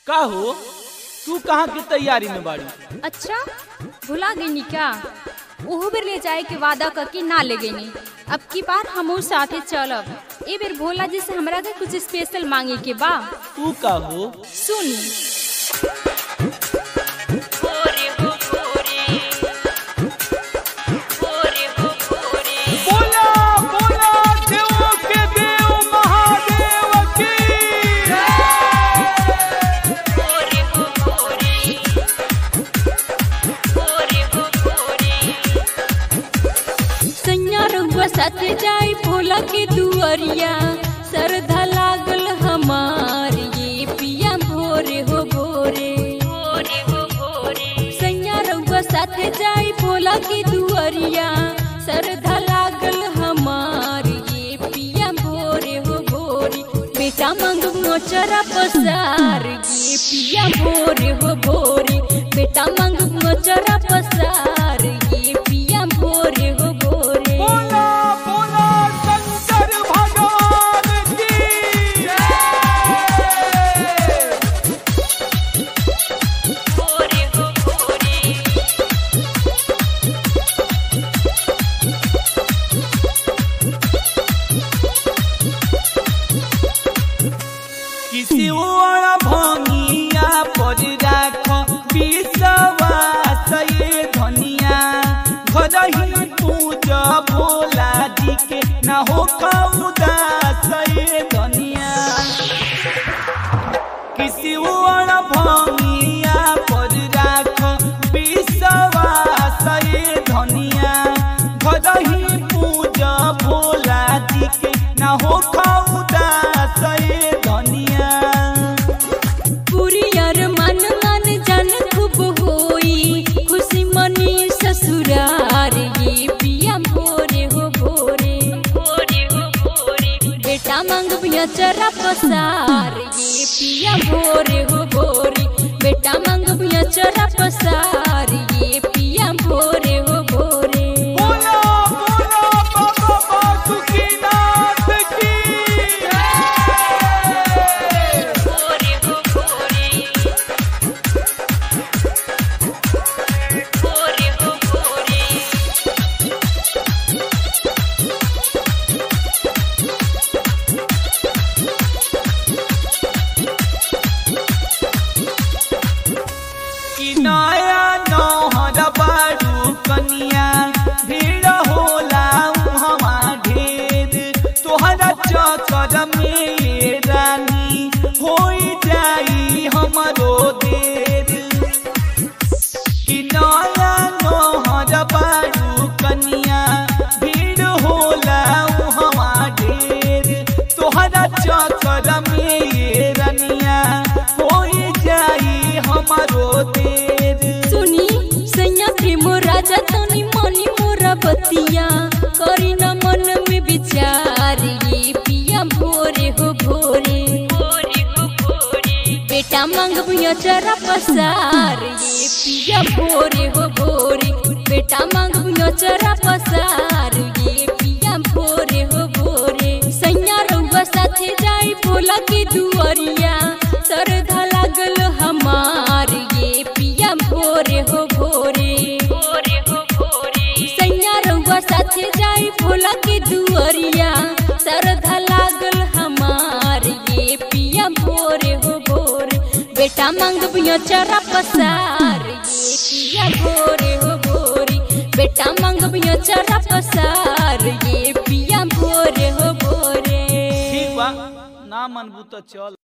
का हो तू कहाँ की तैयारी में बाड़ी अच्छा भुला गई क्या ओहो बेर ले जाए के वादा करके ना ले गई अब की बार हम साथे चलब ए बेर भोला जी से हमरा के कुछ स्पेशल मांगे के बा तू का हो सुनी बोला बोला देवों के देव महादेव की सैया रउआ साथे जाए भोला के दुआरिया सरधा लागल हमार ये पिया भोरे हो भोरे सैया रउआ साथे जाए भोला के दुआरिया सरधा लागल हमार ये पिया भोरे हो भोरे बेटा मांग मोचरा पसार ये पिया भोरे हो भोरे बेटा मांग मोचरा पसार ये पिया भोरे हो भोरे बोला बोला शंकर भगवान की किसी और भंगिया पर राख विश्वास ये धनिया घर ही पूजा भोला जी के ना हो उदास ये धनिया किसी और भंगिया पर राख विश्वास ये धनिया घर ही पूजा भोला जी के ना हो उदास ये धनिया पूरी यार मन मन जन खूब होई खुशी मनी ससुरार ये पिया भोरे हो भोरे बेटा मांग पिया चरा पसार ये पिया भोरे हो भोरे बेटा मांग पिया चरा पसार ये पिया भोरे हो भोरे बोला बोला बाबा बासुकीनाथ की कि नया नौहर बारू कनिया भीड़ होला उहवा ढेर तोहरा चक्कर में ये रानी होई जाई हमरो देर कि नया नौहर बारू कनिया भीड़ होला उहवा ढेर तोहरा चक्कर में ये रनिया होई जाई हमरो देर सुनी सैया प्रेम राजा तनी मनी मोरा बतिया करी न मन में विचार ये पिया भोरे हो भोरे बेटा मांग भुया चरा पसार ये पिया भोरे हो भोरे बेटा मांग भुया चरा पसार ये पिया भोरे हो भोरे सैया रउआ साथे जाई भोला के दुआरिया सरधा लागल हमार ये पिया भोरे हो भोरे सैया रउआ साथे जाई भोला के दुआरिया सरधा लागल हमार ये पिया भोरे हो भोरे बेटा मांग बिया चरा पसार ये पिया भोरे हो भोरे बेटा मांग बिया चरा पसार ये पिया भोरे हो भोरे ठीक बा ना मनबू तो चल